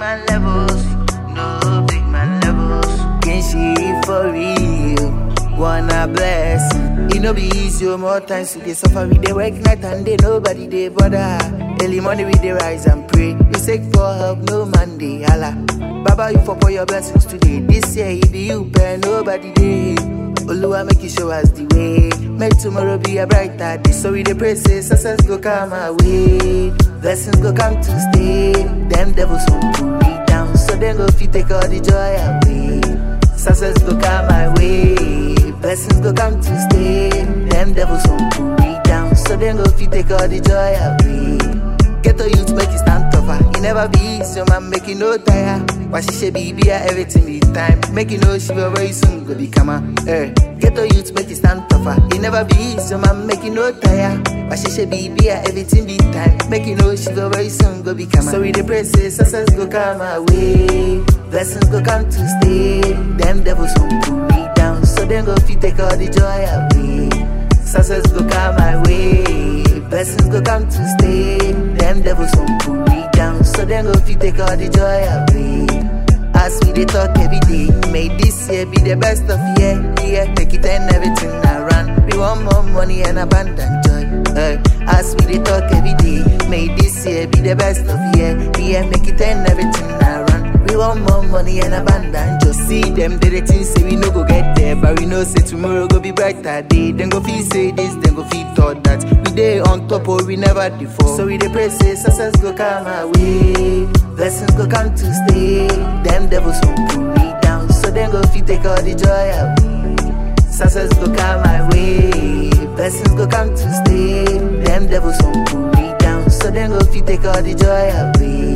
man levels, no big man levels. Can she for real? Wanna bless? It no be easy, oh, more times we dey suffer, we dey work night and day, nobody dey bother. Early morning we dey rise and pray, we seek for help, no man dey holla. Baba, you for pour your blessings today. This year it be you, pay nobody dey. Oluwa make you show us the way. Make tomorrow be a brighter day. So we dey pray say success go come our way. Blessings go come to stay. Them devils won't pull me down, so them go fit take all the joy away. Success go come my way. Blessings go come to stay. Them devils won't pull me down, so them go fit take all the joy away. Get a youth make it stand tougher. It never be easy, so man make you no tire. Why she say baby, everything be time. Make you know she will very soon go become a. Eh. Get a youth make it stand tougher. It never be easy, so man make you no tire. Why she say baby, everything be time. Make you know she will very soon go become a. So we the pray say success go come our way. Blessings go come to stay. Them devils won't pull me down, so them go fit take all the joy away. Success go come my way. Blessings go come to stay. Them devils won't pull me down, so them go fit take all the joy away. As we dey talk every day, may this year be the best of year. Yeah, make it and everything around. We want more money and abundant joy. Uh, as we dey talk every day, may this year be the best of year. Yeah, make it and everything around. We want more money and abundant. Just see them, they the things say we no go get there, but we know say tomorrow go be brighter day. Then go feel say this, then go feel thought that we dey on top or we never before. So we dey pray say success go come our way, blessings go come to stay. Them devils won't pull me down, so then go feel take all the joy away. Success go come my way, blessings go come to stay. Them devils won't pull me down, so then go feel take all the joy away.